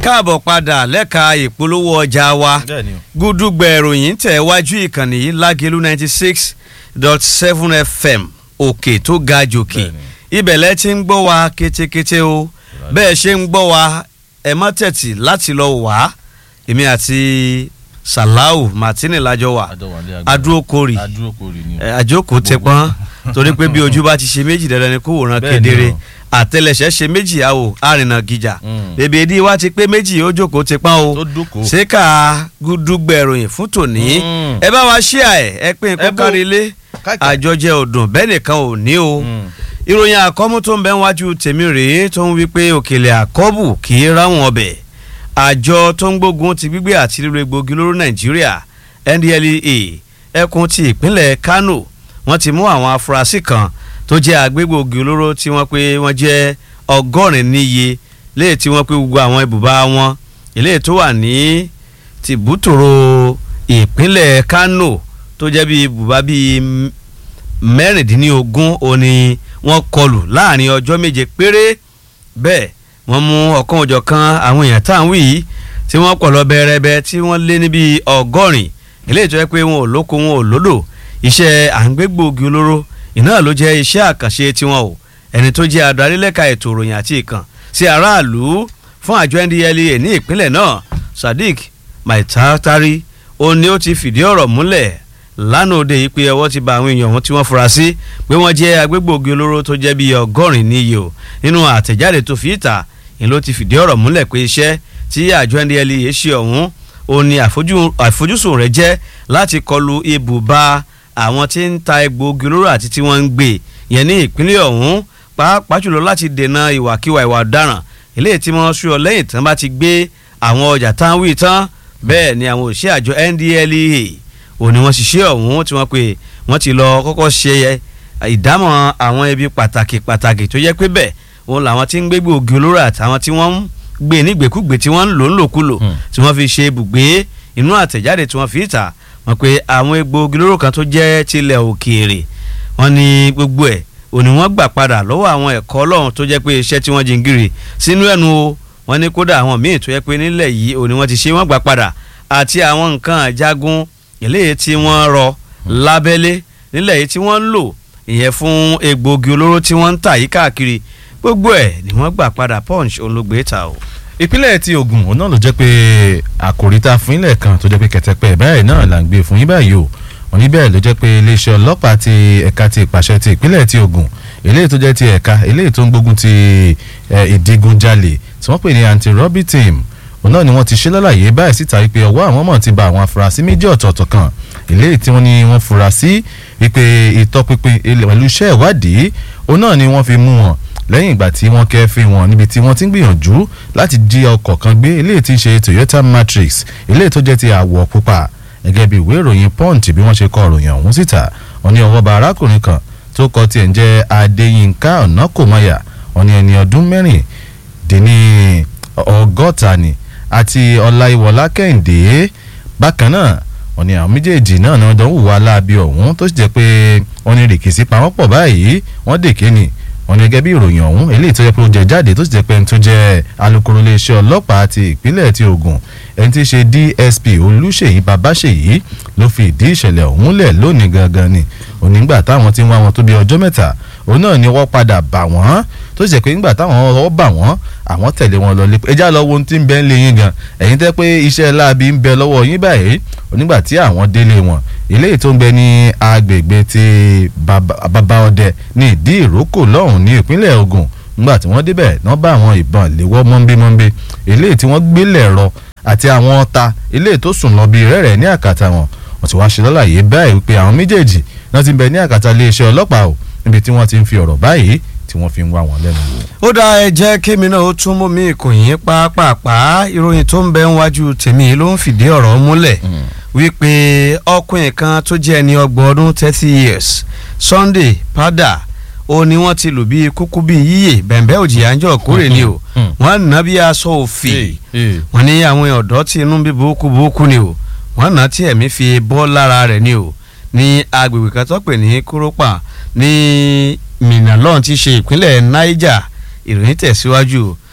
káàbọ̀ padà lẹ́ka ìpolówó ọjà wa bẹ́ẹ̀ni o. gúdúgbẹ̀ ìròyìn tẹ̀ wájú ìkànnì yìí lágẹ̀lú ninety six dot seven fm òkè tó ga jòkè Bẹ́ẹ̀ni. ibẹ̀ lẹ́ ti ń gbọ́ wa kétékété o bẹ́ẹ̀ ṣe ń gbọ́ wa ẹ má tẹ̀tì láti lọ wá èmi àti salau martini lájọ wà Adọ́wálé agbára. adúrókòrì adúrókòrì ni o. ẹ, àjókòó ti pọ́n torí pé bí ojú bá ti ṣe méjì dandan ni kó wòran Bẹ́ẹ̀ni kedere o. àtẹlẹsẹ̀ ṣe méjì àwò àrìnà gíjà Mm. bèbè ìdí wa ti pé méjì ó jókòó ti pọ́n o tó dúkòó. ṣéka gúdúgbẹ̀ròyìn fún tòní Mm. ẹ bá wa ṣíà ẹ ẹ pín Ẹ kó bó- kárí ilé Káàkiri. àjọjẹ ọdún bẹ́ẹ̀ nìkan ò ní o Mm. ìròyìn àkọ́mú tó ń bẹ wájú tèmi rèé tó ń wí pé òkèlè àkọ́bù kì í ráwọn ọbẹ̀ àjọ tó ń gbógun ti gbígbé àti lílo egbògi olóró nàìjíríà NDLEA ẹkùn ti ìpínlẹ̀ Kano wọ́n ti mú àwọn afurasí kan tó jẹ́ agbégbògi olóró tí wọ́n pé wọ́n jẹ́ ọgọ́rin níye léè tí wọ́n pé gbogbo àwọn ibùba wọn eléyìí tó wà ní tìbútòrò ìpínlẹ̀ Kano tó jẹ́ bíi ibùba bíi m- mẹ́rìndínlógún òní wọ́n kọlù láàrin ọjọ́ méje péré bẹ́ẹ̀ wọ́n mú ọ̀kan òjọ̀kan àwọn èèyàn tá à ń wí yìí tí wọ́n pọ̀ lọ bẹ́ẹ̀rẹ́bẹ́ tí wọ́n lé níbi ọgọ́rin eléyìí tó yẹ pé wọn ò lóko wọn ò lódò iṣẹ́ à ń gbé gbòógì olóró iná ló jẹ́ iṣẹ́ àkànṣe tiwọn o ẹni tó jẹ́ adarí lẹ́ka ètò ìròyìn àti ìkàn sí aráàlú fún àjọ NDLEA ní ìpínlẹ̀ náà Sadiq Maitatari ó ní ó ti fìdí ọ̀rọ̀ múlẹ̀ lánàá òde yìí pé ọwọ́ ti ba àwọn èèyàn wọn tí wọ́n fura sí pé wọ́n jẹ́ agbégbòogi olóró tó jẹ́ bíi ọgọ́rin níye o nínú àtẹ̀jáde tó fi ìta ni ló ti fìdí ọ̀rọ̀ múlẹ̀ pé iṣẹ́ tí àjọ NDLEA ṣe ọ̀hún ó ní àfojú- àfojúsùn rẹ̀ jẹ́ láti kọlu ibùba àwọn tí ń ta egbòogi olóró àti tí wọ́n ń gbé yẹn ní ìpínlẹ̀ ọ̀hún pàápàá jùlọ láti dènà ìwàkiwà ìwà ọ̀daràn eléyìí tí wọ́n sọ lẹ́yìn tán bá ti gbé àwọn ọjà táwọn wí tán bẹ́ẹ̀ ni àwọn òṣìṣẹ́ àjọ NDLEA òní wọ́n ṣiṣẹ́ ọ̀hún tí wọ́n pè wọ́n ti lọ kọ́kọ́ ṣe ìdámọ̀ àwọn ibi pàtàkì pàtàkì tó yẹ pé bẹ́ẹ̀ òun làwọn tí ń gbé gbòógì olóró àtàwọn tí wọ́n ń gbé nígbèkúgbè tí wọ́n ń lò ń lòkulò Hmm. tí wọ́n fi ṣe ibùgbé inú àtẹ̀jáde tí wọ́n fi ìta wọ́n pé àwọn egbòogi olóró kan tó jẹ́ tilẹ̀ òkèèrè wọ́n ní gbogbo ẹ̀ òní wọ́n gbà padà lọ́wọ́ àwọn ẹ̀kọ́ ọlọ́run tó jẹ́ pé iṣẹ́ tí wọ́n jingiri sínú ẹnu o wọ́n ní kódà àwọn míì tó yẹ pé nílẹ̀ yìí òní wọ́n ti ṣe wọ́n gbà padà àti àwọn nǹkan àjagun eléyìí tí wọ́n rọ lábẹ́lé nílẹ̀ yìí tí wọ́n ń lò ìyẹn fún egbòogi olóró tí wọ́n ń tà yí káàkiri gbogbo ẹ̀ ni wọ́n gbà padà punch olùgbé ta o. ìpínlẹ̀ ti Ògùn òun náà ló jẹ́ pé àkòrí tá a fún ilẹ̀ kan tó jẹ́ pé kẹ̀tẹ́pẹ́ báyìí náà là ń gbé fún yín báyìí o wọ́n ní bẹ́ẹ̀ ló jẹ́ pé iléeṣẹ́ ọlọ́pàá ti ẹ̀ka ti ìpàṣẹ ti ìpínlẹ̀ ti Ògùn eléyìí tó jẹ́ ti ẹ̀ka eléyìí tó ń gbógun ti eh, ìdigunjalè tí wọ́n pè ní anti-robbery team òun náà ni wọ́n ti ṣe lálàyé báyìí síta wípé ọwọ́ àwọn mọ̀ ti ba àwọn afurasí méjì ọ̀tọ̀ọ̀tọ̀ kan eléyìí tí wọ́n ní wọ́n fura sí wípé ìtọpinpin ilẹ̀ pẹ̀lú iṣẹ́ ìwádìí òun náà ni wọ́n fi mú wọn lẹ́yìn ìgbà tí wọ́n kẹ́fín wọn níbi tí wọ́n ti ń gbìyànjú láti jí ọkọ̀ kan gbé eléyìí tí ń ṣe Toyota Matrix eléyìí tó jẹ́ ti àwọ̀ pupa gẹ́gẹ́ bí ìwé ìròyìn Punch bí wọ́n ṣe kọ ìròyìn ọ̀hún síta wọ́n ní ọwọ́ bá arákùnrin kan tó kọ tiẹ̀ ń jẹ́ Adéyínká Ọ̀nàkòmọ́yà wọ́n ní ẹni ọdún mẹ́rìndínní ọgọ́ta ni àti Ọláìwọlá Kẹ́hìndé bákan náà wọ́n ní àwọn méjèèjì náà ni wọ́n jọ ń hùwà láabi ọ̀hún tó sì jẹ́ pé wọ́n ní rìkìsí pamọ́ pọ̀ báyìí wọ́n dèké ni wọ́n ní gẹ́gẹ́ bí ìròyìn ọ̀hún eléyìí tó jẹ́ pé ó jẹ jáde tó sì jẹ́ pé ẹni tó jẹ́ alukoro iléeṣẹ́ ọlọ́pàá ti ìpínlẹ̀ ti Ògùn ẹni tí í ṣe DSP Olúṣèyí Babáṣèyí ló fi ìdí ìṣẹ̀lẹ̀ ọ̀hún lẹ̀ lónìí gangan ni onígbà táwọn ti ń wá wọn tó bí ọjọ́ mẹ́ta òun náà ni wọ́n padà bà wọ́n tó sì jẹ́ pé nígbà táwọn ọwọ́ bà wọ́n àwọn tẹ̀lé wọn lọ lé ẹjá lọ wo ohun tí ń bẹ ń lé yín gan ẹ̀yin tẹ́ pé iṣẹ́ láabi ń bẹ lọ́wọ́ yín báyìí onígbà tí àwọn délé wọn eléyìí tó ń bẹ ní agbègbè ti Baba- bàbá ọdẹ ní ìdí ìrókò lọ́hùn ní ìpínlẹ̀ Ògùn nígbà tí wọ́n débẹ̀ náà bá àwọn ìbọn léwọ́ mọ́nbémọ́nbé eléyìí tí wọ́n gbélé ẹ̀rọ àti àwọn ọta eléyìí tó sùn lọ bíi rẹ́rẹ́ ní àkàtà wọn wọ́n ti wá ṣe lọ́làyé báyìí wípé àwọn méjèèjì náà ti ń bẹ ní àkàtà iléeṣẹ́ ọlọ́pàá o níbi tí wọ́n ti ń fi ọ̀rọ̀ báyìí tí wọ́n fi ń wá wọn lẹ́nu wò. ó dá ẹ jẹ́ kémi náà ó tún mú mi ìkòyìn pàápàá ìròyìn tó ń bẹ níwájú tèmi ló ń fìdí ọ̀rọ̀ múlẹ̀ wípé ọkùnrin kan tó jẹ́ ẹni ọgbọ̀n ọdún thirty years Sunday Padà ó ní wọ́n ti lù bí kúkú bí yíyè bẹ̀m̀bẹ́ òjì àńjọ kórè ni o Mm. wọ́n nà bí aṣọ òfì wọ́n ní àwọn ọ̀dọ́ tí inú bí burúkú burúkú ni o wọ́n nà tí ẹ̀mí fi bọ́ lára rẹ̀ ni o ní agbègbè kan tó pè ní kúrópà ní minalon ti ṣe ìpínlẹ̀ Niger ìròyìn tẹ̀síwájú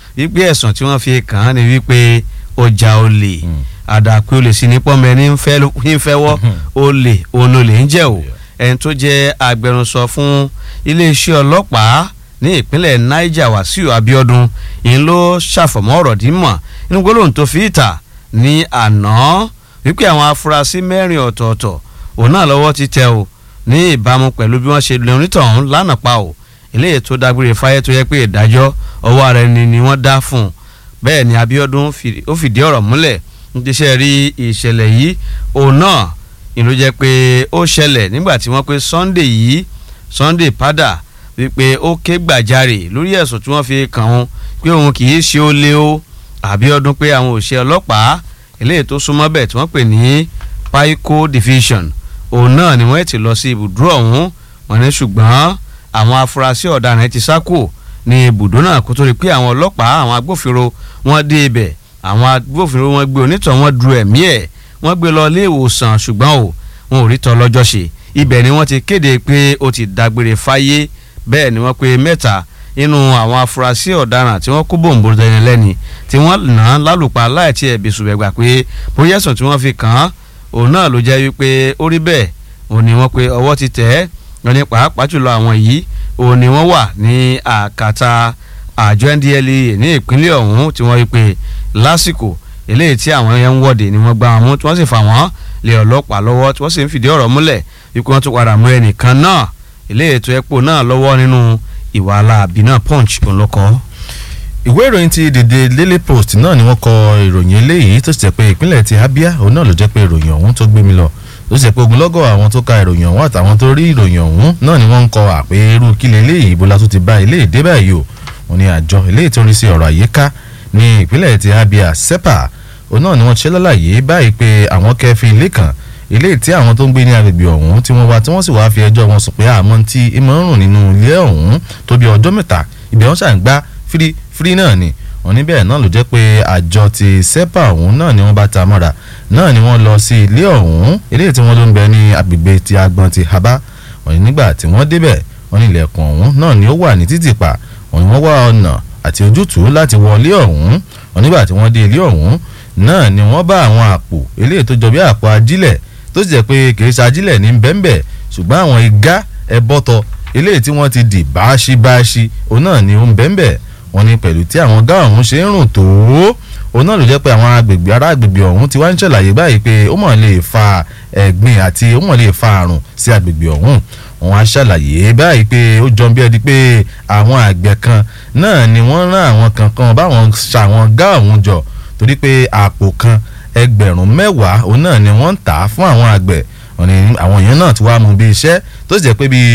wípé ẹ̀sùn tí wọ́n fi kàn án ni wípé ó ja olè àdàpé olè sí ní pọ́nmọ ẹni ń fẹ́ wọ́ olè òun olè ń jẹ́ o ẹni tó jẹ́ agbẹnusọ fún iléeṣẹ́ ọlọ́pàá ní ìpínlẹ̀ Niger Wàsíù Abíọ́dún ìyẹn ló ṣàfọ̀mọ́ ọ̀rọ̀ dímọ̀ nínú gbólóhùn tó fi ìta ní àná wípé àwọn afurasí mẹ́rin ọ̀tọ̀ọ̀tọ̀ òun náà lọ́wọ́ ti tẹ̀ o ní ìbámu pẹ̀lú bí wọ́n ṣe lè onítọ̀hún lánàá pa o eléyìí tó dágbére fáyé tó yẹ pé ìdájọ́ ọwọ́ ara ẹni ni wọ́n dá fún un bẹ́ẹ̀ ni Abíọ́dún ó fìdí ọ̀rọ̀ múlẹ̀ níṣẹ́ rí ìṣẹ̀lẹ̀ yìí òun náà ìlú jẹ́ pé ó ṣẹlẹ̀ nígbà tí wọ́n pé Sunday yìí Sunday padà wípé ó ké gbàjarè lórí ẹ̀sùn tí wọ́n fi kàn án pé òun kì í ṣe ó lé o Abíọ́dún pé àwọn òṣìṣẹ́ ọlọ́pàá eléyìí tó súnmọ́ bẹ̀ tí wọ́n pè ní Paiko Division òun náà ni wọ́n ti lọ sí ibùdó ọ̀hún wọ́n ní ṣùgbọ́n àwọn afurasí ọ̀daràn ti sá kúrò ní ibùdó náà kó tó rí pé àwọn ọlọ́pàá àwọn agbófinró wọ́n dé ibẹ̀ àwọn agbófinró wọ́n gbé onítọ̀ wọ́n du ẹ̀mí ẹ̀ wọ́n gbé lọ ilé ìwòsàn ṣùgbọ́n o wọn ò rí tọ́ lọ́jọ́ ṣe ibẹ̀ ni wọ́n ti kéde pé ó ti dágbére fáyé bẹ́ẹ̀ ni wọ́n pe mẹ́ta nínú àwọn afurasí ọ̀daràn tí wọ́n kó bòǹbò dẹni lẹ́ni tí wọ́n nà án lálùpàá láì tí ẹ̀ bẹ̀sùn gbà pé bóyá ẹ̀sùn tí wọ́n fi kàn án òun náà ló jẹ́ wípé ó rí bẹ́ẹ̀ òun ni wọ́n pe ọwọ́ ti tẹ̀ ẹ́ wọ́n ní pàápàá jùlọ àwọn yìí òun ni wọ́n wà ní àkàtà àjọ NDLEA ní ìpínlẹ̀ ọ̀hún tí wọ́n rí pé lásìkò eléyìí tí àwọn yẹn ń wọ́de ni wọ́n gbá wọn mú tí wọ́n sì fà wọ́n lé ọlọ́pàá lọ́wọ́ tí wọ́n sì ń fìdí ọ̀rọ̀ múlẹ̀ wípé wọ́n tún padà mú ẹnìkan náà eléyìí tó ẹ̀pọ̀ náà lọ́wọ́ nínú ìwà aláàbí náà punch òun ló kọ́. ìwé ìròyìn ti dèdè Daily Post náà ni wọ́n kọ ìròyìn eléyìí tó sì jẹ́ pé ìpínlẹ̀ ti Abia òun náà ló jẹ́ pé ìròyìn ọ̀hún tó gbé mi lọ tó sì jẹ́ pé ogunlọ́gọ̀ àwọn tó ka ìròyìn ọ̀hún àtàwọn tó rí ìròyìn ọ̀hún náà ni wọ́n ń kọ àpé irú kílẹ̀ eléyìí ibo la tún ti bá ilé ìdé báyìí o wọ́n ní àjọ eléyìí tó ń rí sí ọ̀rọ̀ àyíká ní ìpínlẹ̀ ti Abia SEPA òun náà ni wọ́n ṣe lálàyé báyìí pé àwọn kẹfì ilé kan ilé tí àwọn tó ń gbé ní agbègbè ọ̀hún tí wọ́n wá tí wọ́n sì wáá fi ẹjọ́ wọn sùn pé àmọ́ tí ìmọ̀ ń rùn nínú ilé ọ̀hún tó bí ọjọ́ mẹ́ta ibẹ̀ wọ́n ṣàǹgbá fírí náà ni wọ́n níbẹ̀ náà ló jẹ́ pé àjọ ti SEPA ọ̀hún náà ni wọ́n bá ta mọ́ra náà ni wọ́n lọ sí ilé ọ̀hún ilé tí wọ́n ló ń bẹ ní agbègbè ti agbọn ti Aba wọ́n ní nígbà tí wọ́n débẹ̀ wọ́n ní ilẹ̀kùn ọ̀hún náà ni ó wà ní títì pa wọ́n ní wọ́n wá ọ̀nà àti ojútùú láti wọlé ọ̀hún wọ́n nígbà tí wọ́n dé ilé ọ̀hún náà ni wọ́n bá àwọn àpò eléyìí tó jọ bí àpò ajílẹ̀ tó sì jẹ́ pé kìí ṣe ajílẹ̀ ní bẹ́ńbẹ́ ṣùgbọ́n àwọn igá ẹbọ́tọ eléyìí tí wọ́n ti dì báṣibáṣi òun náà ni ó ń bẹ́ńbẹ́ wọ́n ní pẹ̀lú tí àwọn gá ọ̀hún ṣe ń rùn tó òun náà ló jẹ́ pé àwọn agbègbè ará agbègbè ọ̀hún ti wá ń ṣàlàyé báyìí pé ó mọ̀ lè fa ẹ̀gbin àti ó mọ̀ lè fa àrùn sí agbègbè ọ̀hún wọ́n á ṣàlàyé báyìí pé ó jọ bí ẹni pé àwọn àgbẹ̀ kan náà ni wọ́n rán àwọn kankan báwọn ṣàwọn gá ọ̀hún jọ torí pé àpò kan ẹgbẹ̀rún mẹ́wàá òun náà ni wọ́n ń tà á fún àwọn àgbẹ̀ wọ́n ní àwọn èèyàn náà ti wá mú bí iṣẹ́ tó sì jẹ́ pé bí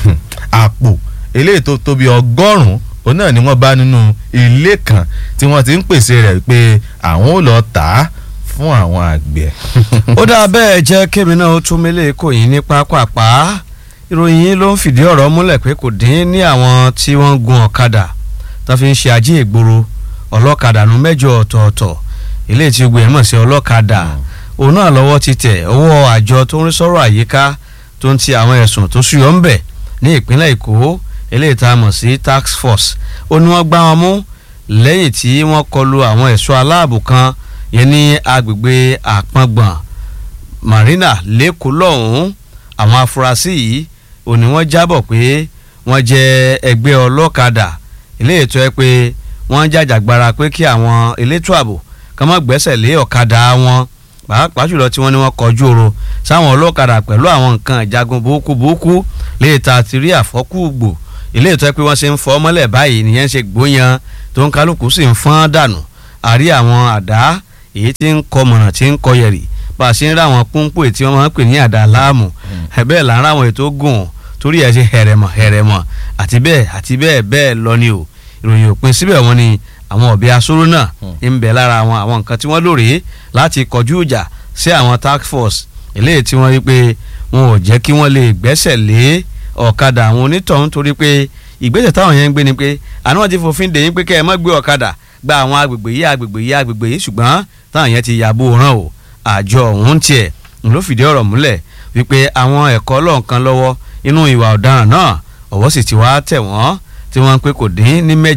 àpò eléyìí tó tóbi ọgọ́rùn-ún òun náà ni wọ́n bá nínú ilé kan tí wọ́n ti ń pèsè rẹ̀ pé àwọn ò lọ tà á fún àwọn àgbẹ̀. ó dáa bẹ́ẹ̀ jẹ́ kémi náà ó tún mélé kò yín ní pápápá ìròyìn yìí ló ń fìdí ọ̀rọ̀ múlẹ̀ pé kò dín ní àwọn tí wọ́n ń gun ọ̀kadà tó fi ń ṣe ajé ìgboro ọlọ́kadà nu mẹ́jọ ọ̀tọ̀ọ̀tọ̀ ilé tí gbé mọ̀ sí ọlọ́kadà òun náà lọ́wọ́ ti tẹ̀ ọwọ́ àjọ tó ń rí sọ́rọ̀ àyíká tó ń ti àwọn ẹ̀sùn tó súyọ́ ń bẹ̀ ní ìpínlẹ̀ èkó eléyìí tá a mọ̀ sí tax force ó ní wọ́n gbá wọn mú lẹ́yìn tí wọ́n kọlu àwọn ẹ̀ṣọ́ aláàbò kan yẹn ní agbègbè àpọ̀ngbọ̀n marina lẹ́kọ̀ọ́ lọ́hùn-ún àwọn afurasí yìí ò ní wọ́n jábọ̀ pé wọ́n jẹ́ ẹgbẹ́ ọlọ́kadà eléyìí tó yẹ pé wọ́n jàjàgbara pé kí àwọn elétò ààbò kàn má gbẹ́sẹ̀ lé ọ̀kadà wọn pàápàá jùlọ tí wọ́n ní wọ́n kọjú oro sáwọn ọlọ́kadà pẹ̀lú àwọn nǹkan ìjagun burúkú burúkú lè ta ti rí àfọ́kùgbò ilé ìtọ́ pé wọ́n ṣe ń fọ́ mọ́lẹ̀ báyìí nìyẹn ṣe gbóyan tó ń kálukú sì ń fọ́n dànù àrí àwọn àdá èyí tí ń kọ mọ̀nà tí ń kọ yẹ̀rì bá a ṣe ń rá àwọn púnpù tí wọ́n máa ń pè ní àdá láàmù bẹ́ẹ̀ là ń rá àwọn ètò gùn torí ẹ̀ ṣe hẹ̀rẹ̀mọ̀ hẹ̀rẹ̀mọ̀ àti bẹ́ẹ̀ àti bẹ́ẹ̀ bẹ́ẹ̀ lọ ni o ìròyìn òpin síbẹ̀ wọ́n ni àwọn ọ̀bẹ asóró náà ń bẹ lára àwọn àwọn nǹkan tí wọ́n lò rèé láti kọjú ìjà sí àwọn task force eléyìí tí wọ́n rí pé wọn ò jẹ́ kí wọ́n lè gbẹ́sẹ̀ lé ọ̀kadà àwọn onítọ̀hún torí pé ìgbésẹ̀ táwọn yẹn ń gbé ni pé àná wọn ti fòfin dè yín pé kẹ́ ẹ má gbé ọ̀kadà gba àwọn agbègbè yìí agbègbè yìí agbègbè yìí ṣùgbọ́n táwọn yẹn ti yàbò ràn o àjọ ọ̀hún tiẹ̀ ló fìdí ọ̀rọ̀ múlẹ̀ wípé àwọn ẹ̀kọ́ lọ́ọ̀kan lọ́wọ́ inú ìwà ọ̀daràn náà ọ̀wọ́ sì ti wá tẹ̀ wọ́n tí wọ́n ń pé kò dín ní mẹ́jọ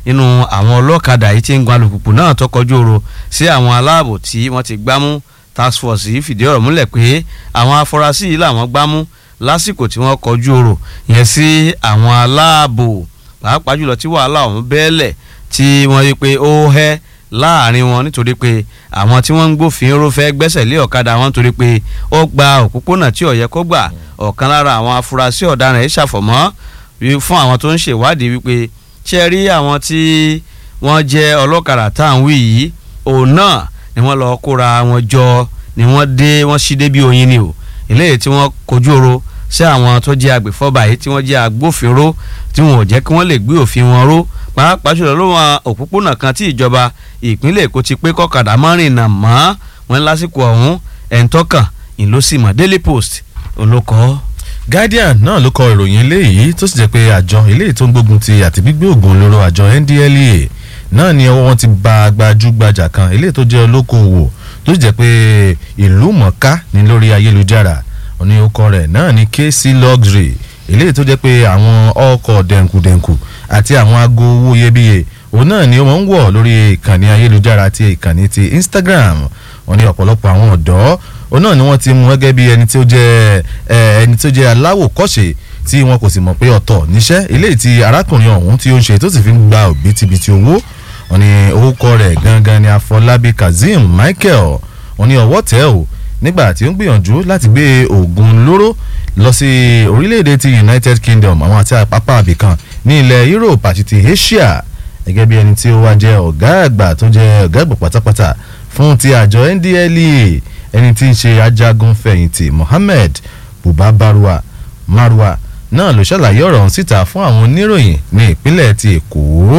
nínú àwọn ọlọ́kadà yìí tí ń gun alùpùpù náà tó kọjú oro sí àwọn aláàbò tí wọ́n ti gbámú task force yìí fìdí ọ̀rọ̀ múlẹ̀ pé àwọn afurasí yìí làwọn gbámú lásìkò tí wọ́n kọjú oro yẹn sí àwọn aláàbò pàápàá jùlọ tí wàhálà ọ̀hún bẹ́ẹ̀lẹ̀ tí wọ́n rí pé ó hẹ́ láàrin wọn nítorí pé àwọn tí wọ́n ń gbófinró fẹ́ gbẹ́sẹ̀ lé ọ̀kadà wọn nítorí pé ó gba òpópónà tí ó yẹ kó gbà ọ̀kan lára àwọn afurasí ọ̀daràn yìí ṣàfọ̀mọ́ fún àwọn tó ń ṣèwádìí wípé ṣe rí àwọn tí wọ́n jẹ́ ọlọ́kadà tá à ń wí yìí òun náà ni wọ́n lọ kóra wọn jọ ni wọ́n dé wọ́n ṣí dé bí oyin ni o eléyìí tí wọ́n kojú oro sí àwọn tó jẹ́ agbèfọ́ba yìí tí wọ́n jẹ́ agbófinró tí wọn ò jẹ́ kí wọ́n lè gbé òfin wọn ró pàápàá jùlọ ló wọn òpópónà kan tí ìjọba ìpínlẹ̀ èkó ti pé kọ́kadà máa rìnnà mọ́ wọn lásìkò ọ̀hún ẹ̀ńtọ́kàn ìlọsímọ̀ daily post olókọ́. guardian náà ló kọ ìròyìn eléyìí tó sì jẹ́ pé àjọ eléyìí tó ń gbógun ti àti gbígbé ògùn olóró àjọ ndlea náà ni ọwọ́ wọn ti ba gbajúgbajà kan eléyìí tó jẹ́ olókoòwò tó sì jẹ́ pé ìlú mọ̀ká ní lórí ayélujára òní ọkọ rẹ̀ náà ni kc luxury eléyìí tó jẹ́ pé àwọn ọkọ̀ dẹ̀nkùdẹ̀nkù àti àwọn aago owó iyebíye òun náà ni wọ́n ń wọ̀ lórí ìkànnì ayélujára àti ìkànnì ti instagram wọ́n ní ọ̀pọ̀lọpọ̀ àwọn ọ̀dọ́ òun náà ni wọ́n ti mú gẹ́gẹ́ bí ẹni tó jẹ́ ẹni tó jẹ́ aláwòkọ́ṣe tí wọn kò sì mọ̀ pé ọ̀tọ̀ níṣẹ́ eléyìí tí arákùnrin ọ̀hún tí ó ń ṣe tó sì fi ń gba òbítíbitì owó wọ́n ní orúkọ rẹ̀ gangan ni afọlábí kazeem michael wọ́n ní ọwọ́ tẹ̀ ò nígbà tí ó ń gbìyànjú láti gbé oògùn olóró lọ sí orílẹ̀-èdè ti united kingdom àwọn àti àpapọ̀ àbìkan ní ilẹ̀ europe àti ti asia gẹ́gẹ́ bí ẹni tí ó wá jẹ́ ọ̀gá àgbà tó jẹ́ ọ̀gá àgbà pátápátá fún ti àjọ ndlea ẹni tí ń ṣe ajagun fẹ̀yìntì mohammed buba barua marwa náà ló ṣàlàyé ọ̀rọ̀ ọ̀hún síta fún àwọn oníròyìn ní ìpínlẹ̀ ti èkó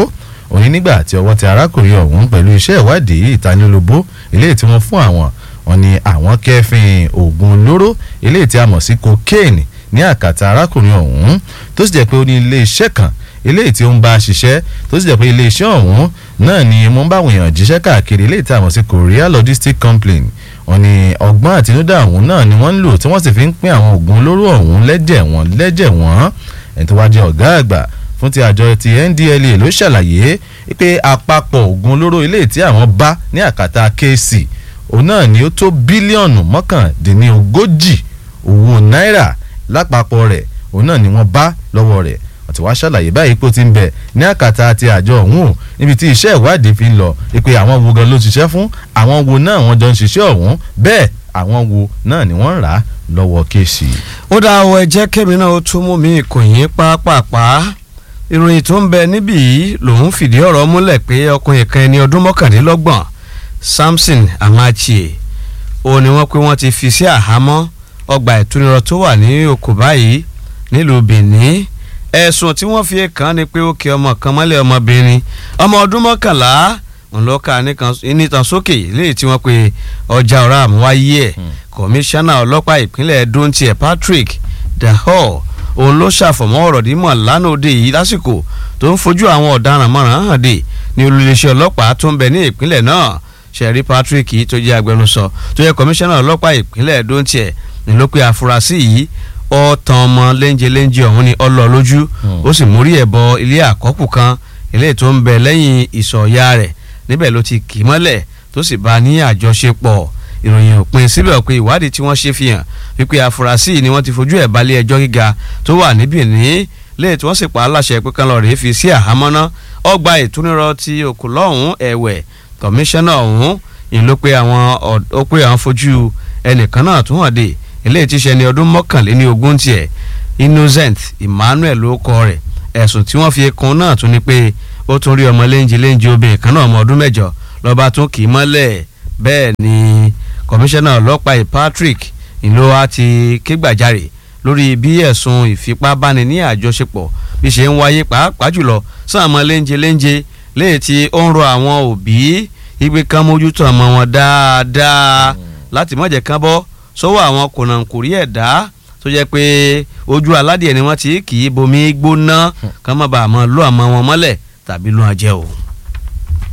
òní nígbà tí ọwọ́ ti arákùnrin ọ̀hún pẹ̀lú iṣẹ́ ìwádìí ìtanilólobó eléyìí tí wọ́n fún àwọn wọn ni àwọn kẹfìn oògùn olóró eléyìí tí a mọ̀ sí cocaine ní àkàtà arákùnrin ọ̀hún tó sì jẹ́ pé ó ní ilé iṣẹ́ kan eléyìí tí ó ń bá a ṣiṣẹ́ tó sì jẹ́ pé ilé iṣẹ́ ọ̀hún náà ni mo ń bá àwọn èèyàn jíṣẹ́ káàkiri eléyìí tí a mọ̀ sí korea logistic company wọn ni ọgbọ́n àtinúdá ọ̀hún náà ni wọ́n ń lò tí wọ́n sì fi ń pín àwọn oògùn olóró ọ̀hún lẹ́jẹ̀ wọn lẹ́jẹ̀ wọn ẹni tó wá jẹ́ ọ̀gá àgbà fún ti àjọ ti ndla ló ṣàlàyé pé àpapọ̀ oògùn olóró eléyìí tí àwọn bá ní àkàtà kc òun náà ni ó tó bílíọ̀nù mọ́kàndínlógójì owó náírà lápapọ̀ rẹ̀ òun náà ni wọ́n bá lọ́wọ́ rẹ̀ àti wàá ṣàlàyé báyìí pé ó ti ń bẹ ní àkàtà àti àjọ ọ̀hún o níbi tí iṣẹ́ ìwádìí fi ń lọ pé àwọn wo gan ló ṣiṣẹ́ fún àwọn wo náà wọ́n jọ ń ṣiṣẹ́ ọ̀hún bẹ́ẹ̀ àwọn wo náà ni wọ́n ń rà á lọ́wọ́ kéèsì. ó dá ọ ẹ jẹ́ kẹ́mi náà ó tún mú mi ìkòyín pápápá ìròyìn tó ń bẹ níbí yìí lòun fìdí ọ̀rọ̀ múlẹ̀ pé ọkùnrin kan ẹni ọdún mọ́kàndínlọ́gbọ̀n Samson Amachie ó ní wọ́n pé wọ́n ti fi sí àhámọ́ ọgbà ìtúnirọ̀ tó wà ní oko báyìí nílùú Benin ẹ̀sùn tí wọ́n fi kàn ní pé ó kì ọmọ kan mọ́lẹ̀ ọmọbìnrin ọmọ ọdún mọ́kànlá ńlọ́ka nítan sókè léyìí tí wọ́n pe ọjà ọ̀rá àmúwáyé ẹ̀ kọmíṣánná ọlọ́pàá ìpínlẹ̀ Edo tiẹ̀ Patrick Dahor òun ló ṣàfọ̀mọ́ ọ̀rọ̀ dímọ̀ lánàá òde yìí lásìkò tó ń fojú àwọn ọ̀daràn mọ̀ràn hàn dé ní olùléṣẹ́ ọlọ́pàá tó ń bẹ ní ìpínlẹ̀ náà ṣẹ̀rí Patrick yìí tó jẹ́ agbẹnusọ tó yẹ kọmíṣánná ọlọ́pàá ìpínlẹ̀ Edo tiẹ̀ ní ló pe àfúrásì yìí ọ̀tàn ọmọ léńjeléńje ọ̀hún ni ọlọ́ lójú ó sì mórí ẹ̀ bọ ilé àkọ́kù kan ilé tó ń bẹ lẹ́yìn ìsọ̀ya rẹ̀ níbẹ̀ ló ti kì í mọ́lẹ̀ tó sì bá a ní àjọṣepọ̀ ìròyìn òpin síbẹ̀ pé ìwádìí tí wọ́n ṣe fi hàn wípé àfúrásì ni wọ́n ti fojú ẹ̀ balẹ̀ ẹjọ́ gíga tó wà ní Benin lẹ́yìn tí wọ́n sì pa á láṣẹ pé kán lọ rèé fi sí àhámọ́ ná ọgbà ìtúnirọ̀ ti òkú lọ́hùn ẹ̀wẹ̀ kọmíṣánná ọ̀hún ìlú pé àwọn ó pé àwọn fojú ẹnìkan náà tún hàn dé eléyìí ti ṣe ní ọdún mọ́kànléní ogún tiẹ̀ Innocent Emmanuel ló kọ rẹ̀ ẹ̀sùn tí wọ́n fi kún náà tún ni pé ó tún rí ọmọ léńjẹ léńjẹ obìnrin kan náà ọmọ ọdún mẹ́jọ lọ́ba tún kì í mọ́lẹ̀ bẹ́ẹ̀ ni kọmíṣánná ọlọ́pàá Patrick ìlú wa ti ké gbàjarè lórí bí ẹ̀sùn ìfipábáni ní àjọṣepọ̀ bí ṣe ń wáyé pàápàá jùlọ sáà ọmọ léńjẹ léńjẹ léyìí tí ó ń rọ àwọn òbí ìgbé kan mójútó ọmọ wọn dáadáa láti má jẹ́ kán bọ́ sọ́wọ́ àwọn kònàkùrí ẹ̀dá tó jẹ́ pé ojú aládìẹ ni wọ́n ti kì í bomi gbóná kán má bàa mọ́ lọ́ àmọ́ wọn mọ́lẹ̀ tàbí lọ́ àjẹ́ o.